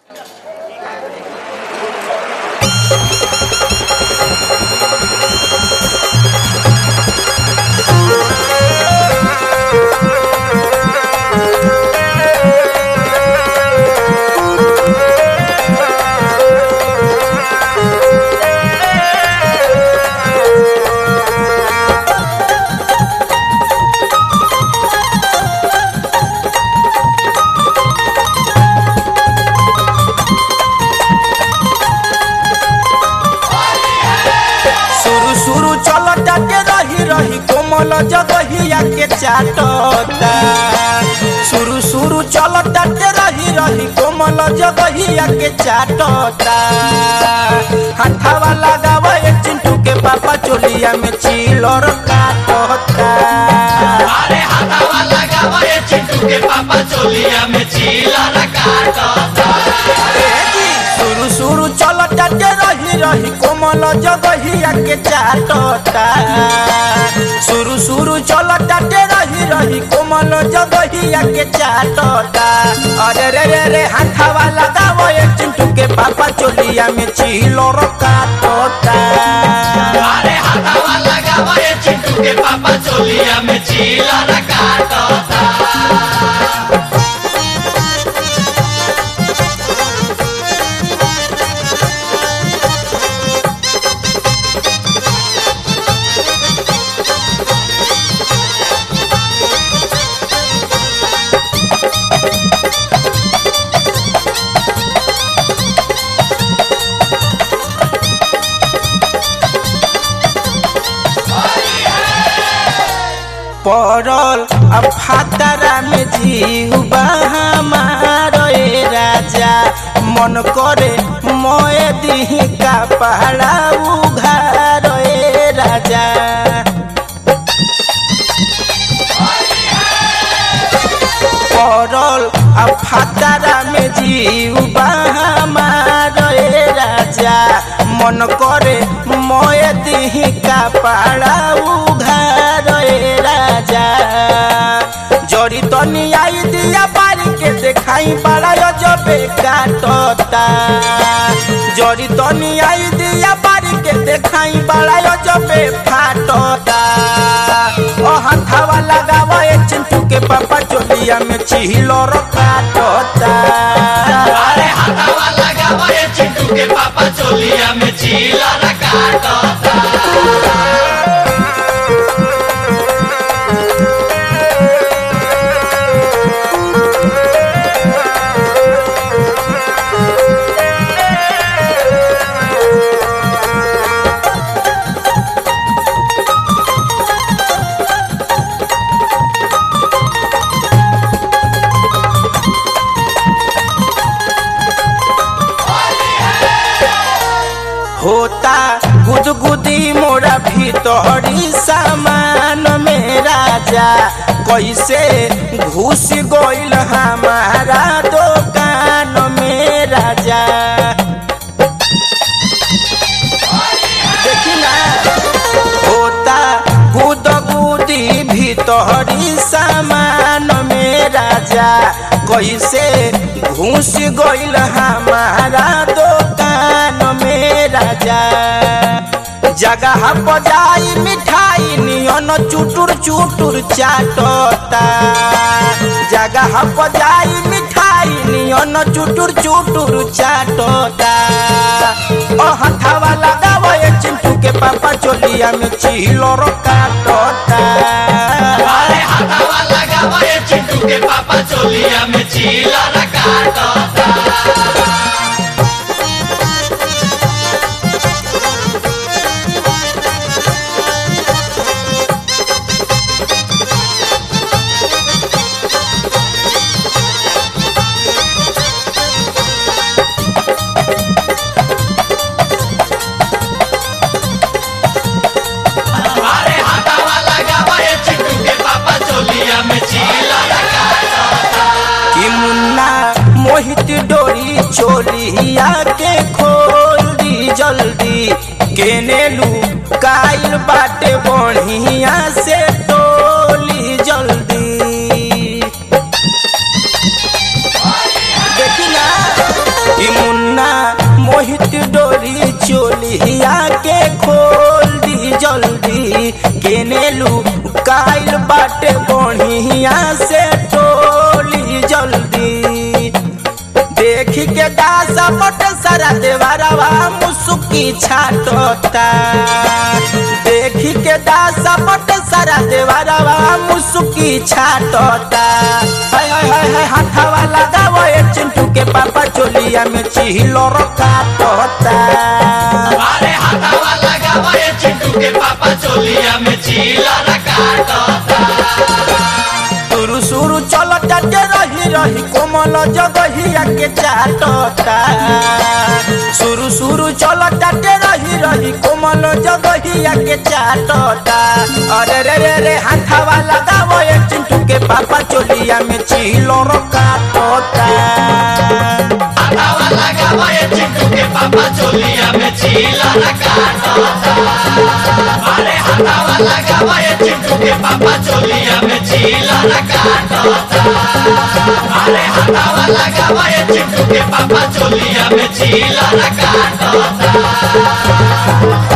सुरु सुरु चलता के रही रही कोमल जगहिया के चाटता सुरु सुरु चलता के रही रही कोमल जगहिया के चाटता हठावा लगावा एक चिंटू के पापा चोलिया में चिलर काटता अरे हटावा लगावा ये चिंटू के पापा चोलिया में चीला काटता सुरु सुरु चलता के रही रही कोमल जगहिया के चाटता सुरु सुरु चलता के रही रही कोमल जगहिया के चाटता अरे रे रे रे हाथावा लगावो एक चिंटू के पापा चोलिया में चिलोर काटता अरे हटावा लगावा ये चिंटू के पापा चोलिया में चीला काटता पड़ल अब फातरा में जीव हमारो ए राजा मन करे मोए दिही का पहाड़ा उघार ए राजा पड़ल अब फातरा में जीव हमारो ए राजा मन करे मोए दिही का पहाड़ा उघार ए राजा जड़ी तनी आई दिया बारी के देखाई बड़ा अजबे काटता जड़ी तनी आई दिया बारी के देखाई बड़ा अजबे फाटता ओ हथावा लगावा ए चिंटू के पापा चोलिया में चिहिलो काटता अरे हटावा लगावा ये चिंटू के पापा चोलिया में चीला काटता होता गुदगुदी मोरा भीतरी सामान में राजा कैसे घुस गइल हमारा दुकान में राजा देखी ना होता गुदगुदी भीतरी सामान में राजा कैसे घुस गइल हमारा दुकान में राजा जगह बजाई मिठाई नियन चुटुर चुटुर चाटता जगह बजाई मिठाई नियन चुटुर चुटुर चाटता ओ हथावा लगावा ये चिंटू के पापा चोलिया में चिलोर काटता अरे हटावा लगावा ये चिंटू के पापा चोलिया में चीला काटता अरे हटावा लगावा ये चिंटू के पापा चोलिया में चीला कि मुन्ना मोहित डोरी चोलिया के खोल दी जल्दी केने लू काइल बाटे बढ़िया से टोली जल्दी देखी ना हिट डोरी चोलिया के खोल दी जल्दी केनेलू काइल बाटे बढ़िया से टोली जल्दी देखी के दासा पट सारा देवारवा मुसुकी छाटता देखी के दासा पट सारा देवारवा मुसुकी छाटता हाय हाय हाय हाय हाथावा लगावो ए चिंटू के पापा चोलिया में चिहिलो काटता अरे हटावा लगावा ये चिंटू के पापा चोलिया में चीला काटता सुरु सुरु चलता के रही रही कोमल जगहिया के चाटता सुरु सुरु चलता के रही रही कोमल जगहिया के चाटता अरे रे रे रे हाथावा लगावो ये चिंटू के पापा चोलिया में चिलो काटता हटावा लगावा ये चिंटू के पापा चोलिया में चीला काटता अरे हटावा लगावा ये चिंटू के पापा चोलिया में चीला काटता अरे हटावा लगावा ये चिंटू के पापा चोलिया में चीला काटता